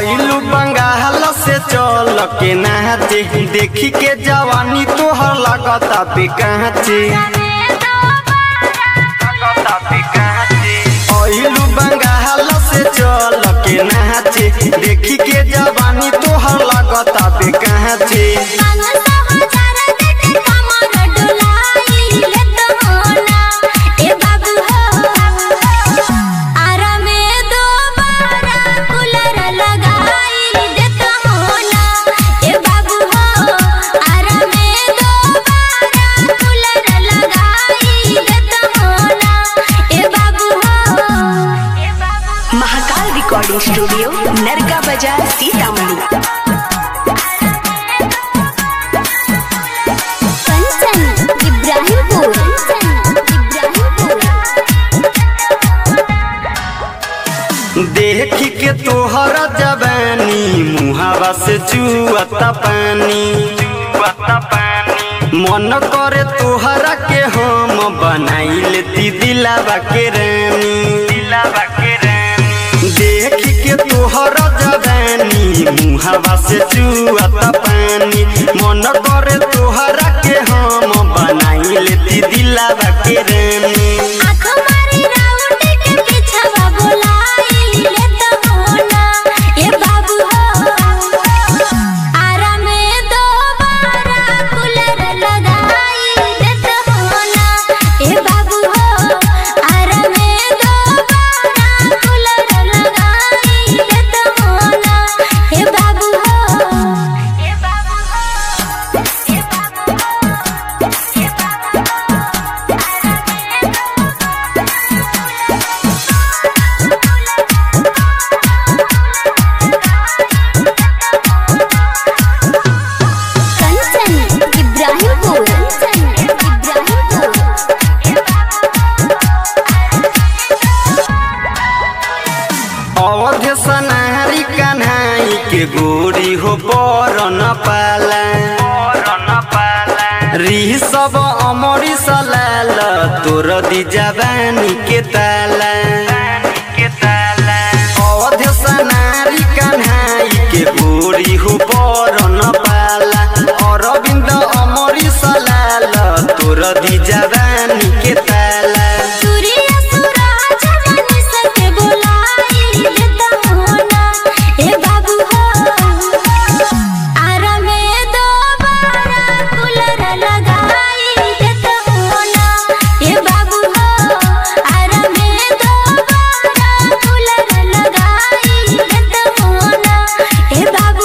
अइलू बंगाल से चल के नाचे देखी के जवानी तोहर लगता बेकाचे अइलू बंगाल से चल के नाचे देखी के जवानी तोहर लगता बेकाचे महाकाल रिकॉर्डिंग स्टूडियो नरका बाजार सीतामढ़ी कंचन इब्राहिमपुर देखी के तोहर जवानी मुहावा से चुअता पानी चुअता पानी मन करे तोहरा के हम बनाई लेती दिलावा के रानी दिलावा के रानी देखी के तोहर जवानी मुहावा से चुअता पानी मन करे तोहरा के हम बनाई लेती दिलावा के रानी कंचन इब्राहिमपुर इब्राहिमपुर अवध सनारी कन्हाई के गोरी हो पर न पाला री सब अमरी सलाल तोर दी जवानी के ताला अवध सनारी कन्हाई